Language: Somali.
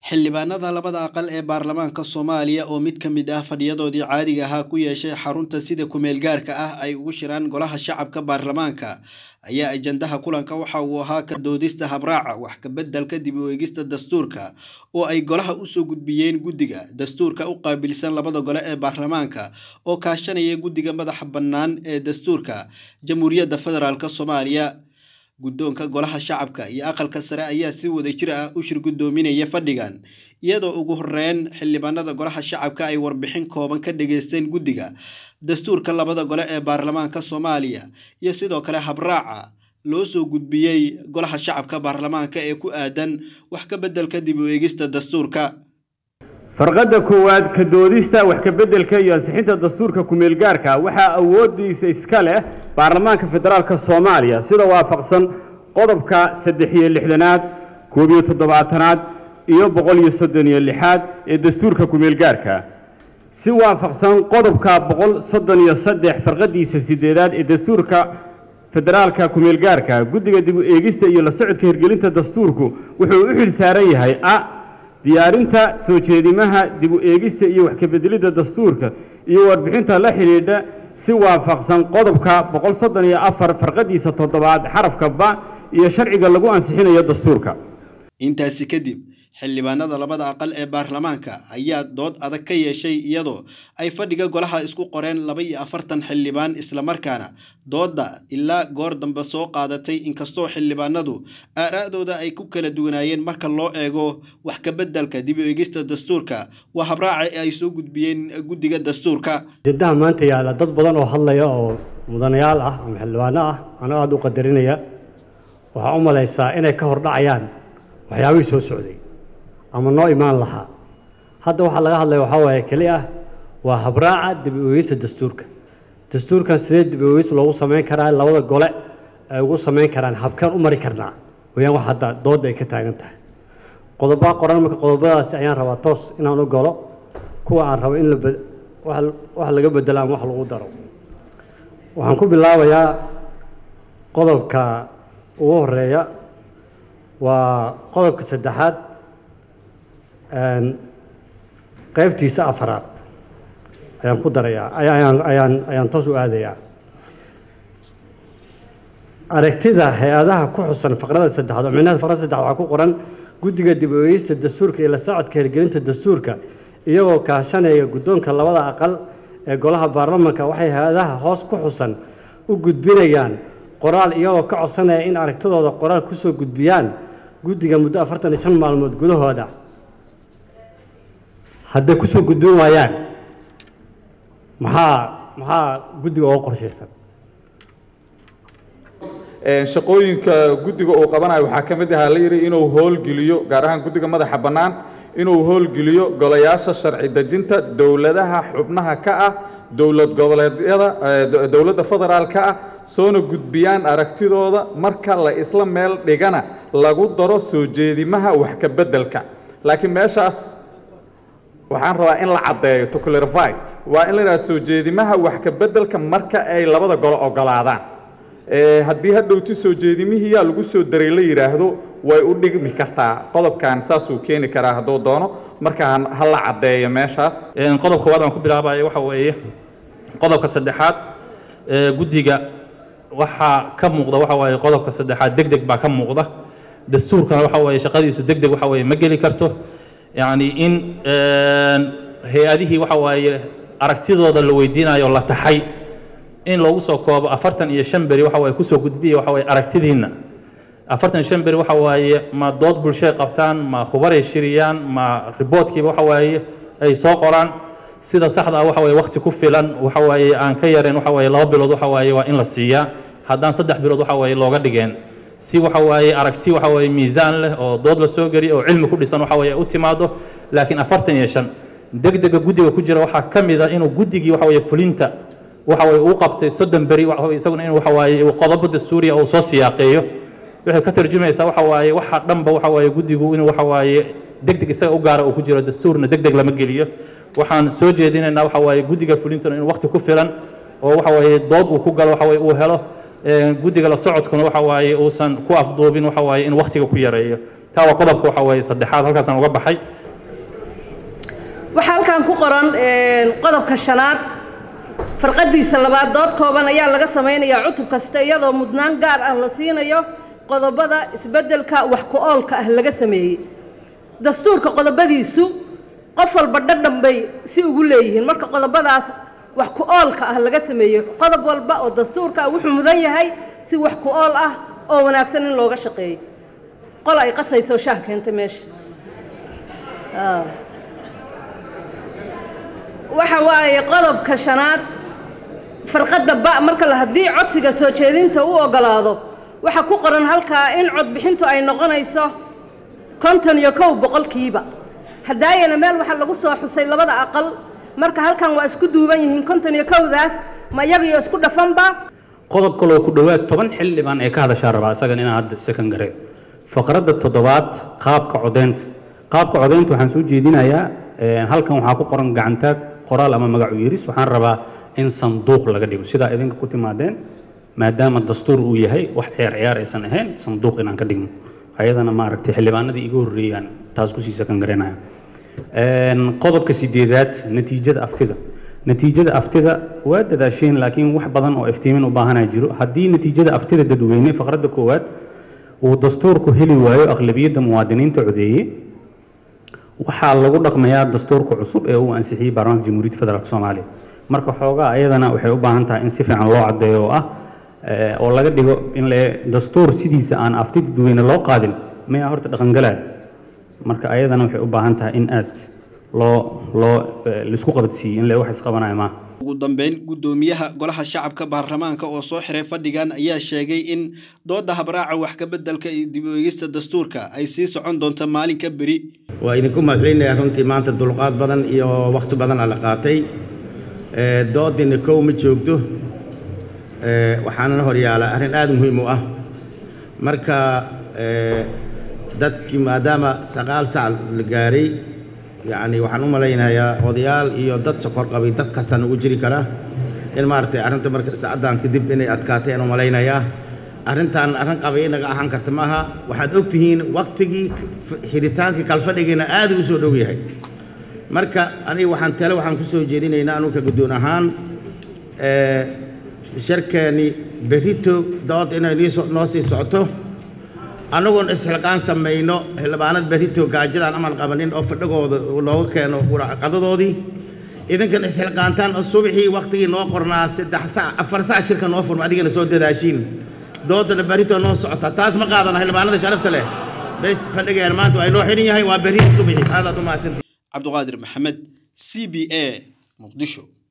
xildhibaanada labada aqal ee baarlamaanka soomaaliya oo mid ka mid ah fadhiyadoodii caadiga ahaa ku yeeshay xarunta sida kumeel gaarka ah ay ugu shiraan golaha shacabka baarlamaanka ayaa ajandaha kulanka waxa uu ahaa ka doodista habraaca wax kabeddelka dib u eegista dastuurka oo ay golaha usoo gudbiyeen guddiga dastuurka u qaabilsan labada gole ee baarlamaanka oo kaashanaya guddiga madaxa bannaan ee dastuurka jamhuuriyadda federaalk soomaaliya guddoonka golaha shacabka iyo aqalka sare ayaa si wadajir ah u shir guddoominaya fadhigan iyadoo ugu horeyn xildhibaanada golaha shacabka ay warbixin kooban ka dhageysteen guddiga dastuurka labada gole ee baarlamaanka soomaaliya iyo sidoo kale habraaca loo soo gudbiyey golaha shacabka baarlamaanka ee ku aadan wax ka beddelka dib u eegista dastuurka farqadda koowaad ka doodista wax ka beddelka iyo ansixinta dastuurka kumeelgaarka waxaa awooddiisa iska leh baarlamaanka federaalka soomaaliya sida waafaqsan qodobka saddex iyo lixdanaad koob iyo toddobaatanaad iyo boqol iyo soddon iyo lixaad ee dastuurka kumeelgaarka si waafaqsan qodobka boqol soddon iyo saddex farqadiisa sideedaad ee dastuurka federaalka kumeelgaarka guddiga dib u eegista iyo la socodka hirgelinta dastuurku wuxuu u xil saaran yahay a diyaarinta soo jeedimaha dib u eegista iyo wax kabeddelidda dastuurka iyo warbixinta la xidhiidha si waafaqsan qodobka boqol soddon iyo afar farqadiisa toddobaad xarafka ba iyo sharciga lagu ansixinayo dastuurka intaasi kadib xildhibaanada labada aqal ee baarlamaanka ayaa dood adag ka yeeshay iyadoo ay fadhiga golaha isku qoreen laba iyo afartan xildhibaan islamarkaana doodda ilaa goor dambe soo qaadatay inkastoo xildhibaanadu aaraa'dooda ay ku kala duwanaayeen marka loo eego wax ka beddelka dib u eegista dastuurka waa habraaca ay soo gudbiyeen guddiga dastuurka jadaha maanta yaalla dad badan oo hadlaya oo mudanayaal ah ama xildhibaano ah anoo aada u qadarinaya waxaa u malaysaa inay ka hordhacayaan waxyaabihii soo socday ama noo imaan lahaa hadda waxaa laga hadlaya waxaa waaye keli ah waa habraaca dib u eegista dastuurka dastuurkan sidee dib u eegis loogu samayn karaa labada gole ay ugu samayn karaan habkaan u mari karnaa wayaan wax hadda doodda ay ka taagan tahay qodobaa qoran marka qodobadaasi ayaan rabaa toos inaan u galo kuwa aan rabo in la wax laga bedelo ama wax lagu daro waxaan ku bilaabayaa qodobka ugu horeeya waa qodobka saddexaad qaybtiisa afaraad ayaan ku darayaa ayaan ayaan ayaan toos u aadayaa aragtida hay-adaha ku xusan faqrada saddexaad oo micnaha faqrada saddexaad waxaa ku qoran guddiga dib u eegista dastuurka iyo la socodka hirgelinta dastuurka iyagoo kaashanaya guddoonka labada aqal ee golaha baarlamanka waxay hay-adaha hoos ku xusan u gudbinayaan qoraal iyagoo ka codsanaya in aragtidooda qoraal kusoo gudbiyaan guddiga muddo afartan iyo shan maalmood gudahooda hadday kusoo gudbin waayaan maxaa maxaa guddiga uga qorshaysan shaqooyinka guddiga uu qabanayo waxaa ka mid ahaa la yidhi inuu howlgeliyo gaar ahaan guddiga madaxa bannaan inuu howlgeliyo golayaasha sharci dejinta dowladaha xubnaha ka ah dowlad goboleedyada dowladda federaalka ah soona gudbiyaan aragtidooda marka la isla meel dhigana lagu daro soo jeedimaha wax ka beddelka laakiin meeshaas waxaan rabaa in la caddeeyo to clarify waa in la yidhaha soo jeedimaha wax ka beddelka marka ay labada golo ogolaadaan haddii hadhowti soo jeedimihiyaa lagu soo daray la yidhaahdo way u dhigmi kartaa qodobkan saasuu keeni karaa hadduu doono marka ha la caddeeyo meeshaas qodob koowaad aan ku bilaabayo waxa weeye qodobka saddexaad guddiga waxaa ka muuqda waxa waaye qodobka saddexaad deg deg baa ka muuqda dastuurkana waxa waaye shaqadiisu deg deg waxa weeye ma geli karto yacni in hay-adihii waxa waaye aragtidooda la weydiinayo la taxay in loogu soo koobo afartan iyo shan beri waxa waaye kusoo gudbiya waxa waaye aragtidiinna afartan iyo shan beri waxa waaye ma dood bulshay qabtaan ma hubaray shiriyaan ma riboodkiiba waxa waaye ay soo qoraan sida saxda ah waxa waaye waqti ku filan waxa waaye aan ka yareen waxa waaye laba bilood waxa waaye waa in la siiyaa haddaan saddex bilood waxa waaye looga dhigeen si waxa waaye aragti waxa waaye miisaan leh oo dood la soo geliyo oo cilmi ku dhisan waxa waaye u timaado laakiin afartan iyo shan deg dega guddiga ku jira waxaa ka mid a inuu guddigii waxa waaye fulinta waxa waaye uu qabtay soddon beri isaguna in waxa waaye qodobo dastuuriya uu soo siyaaqeeyo waxay ka tarjumaysaa waxa waaye waxa dhanba waxa waaye guddigu inuu waxa waaye deg deg isaga u gaara uu ku jiro dastuurna deg deg lama geliyo waxaan soo jeedinaynaa waxa waaye guddiga fulintuna inuu waqti ku filan oo waxa waaye dood uu ku galo waxa waaye uu helo guddiga la socodkuna waxa waaye uusan ku afduubin waxa waaye in waqtiga ku yareeyo taa waa qodobka waxa weeye saddexaad halkaasaan uga baxay waxaa halkan ku qoran qodobka shanaad farqadiisa labaad dood kooban ayaa laga samaynayaa cutub kasta iyadoo mudnaan gaar ah la siinayo qodobada isbeddelka wax ku oolka ah laga sameeyey dastuurka qodobadiisu qof walba dhadhan bay si ugu leeyihiin marka qodobadaas wax ku oolka ah laga sameeyo qodob walba oo dastuurka ah wuxuu mudan yahay si wax ku ool ah oo wanaagsan in looga shaqeeyo qol ay qasayso shaah keentay meesha waxa waaye qodobka shanaad farqadda ba marka la haddii codsiga soo jeedinta u ogolaado waxaa ku qoran halkaa in codbixintu ay noqonayso konton iyo kow boqolkiiba haddaayana meel waxaa lagu soo xusay labada aqal marka halkan waa isku duuban yihiin konton iyo kowdaas ma iyagaiyo isku dhafanba qodob kaloo ku dhowaad toban xildhibaan ee ka hadashaa rabaa isagan inaan hadda second gareen faqradda toddobaad qaabka codeynta qaabka codeynta waxaan soo jeedinayaa halkan waxaa ku qoran gacantaag qoraal ama magacu yeris waxaan rabaa in sanduuq laga dhigo sidaa idinka ku timaadeen maadaama dastuur uu yahay wax ciyaar ciyaar aysan ahayn sanduuq inaan ka dhigno ayadana maaragtay xildhibaanadii iga horreeyaan taas kusii second gareynaya qodobka sideedaad natiijada aftida natiijada aftida waa dadaasheen laakiin wax badan oo iftiimin u baahanaa jiro haddii natiijada aftida dadweyne faqradda koowaad uu dastuurku heli waayo aqlabiyadda muwaadiniinta codeeye waxaa lagu dhaqmayaa dastuurka cusub ee uu ansixiyey baarlamaanka jamhuuriyadda federaalk soomaaliya marka xoogaa ayadana waxay u baahan tahay in si fiican loo caddeeyo oo ah oo laga dhigo in le dastuur sidiisa aan afti dadweyne loo qaadin mayaa horta dhaqangalaya marka ayadana waxay u baahan tahay in aad loo loo laisku qabadsiiyey in le wax isqabanaya maaha ugu dambeyn guddoomiyaha golaha shacabka baarlamaanka oo soo xiray fadhigan ayaa sheegay in dooda habraaca wax ka beddelka iyo dib u eegista dastuurka ay sii socon doonto maalinka beri waa idinku mahadcelinayaa runtii maanta dulqaad badan iyo wakhti badan aa la qaatay doodina kow ma joogto waxaanana hor yaala arrin aad muhiim u ah marka dadkii maadaama sagaal sac la gaaray yacni waxaan u malaynayaa odayaal iyo dad sokor qabay dad kastaan ugu jiri kara in maaragtay arrinta marka sacaddan kadib inay adkaateen u malaynayaa arrintan arrin qabay inaga ahaan karta maaha waxaad og tihiin waktigii xidhitaankii kalfadhigiina aad ugu soo dhow yahay marka aniga waxaan tale waxaan ku soo jeedinaynaa anuka guddoon ahaan sharkeeni berito dood inay noo sii socoto annagoon isxilqaan samayno xildhibaanad berito gaajadaan amal qabanin oo fadhigooda looga keeno qadadoodii idinkan isxilqaantaan subaxii waktigii noo qornaa saddex sac afar sac shirka noo furma adigana soo dadaashiin doodana berito noo socota taas ma qaadana xildhibaanada sharafta leh bes fadhigeena maanta waa inoo xidhan yahay waa berito subaxii aadaad u mahadsantii cabduqaadir maxamed c b a muqdisho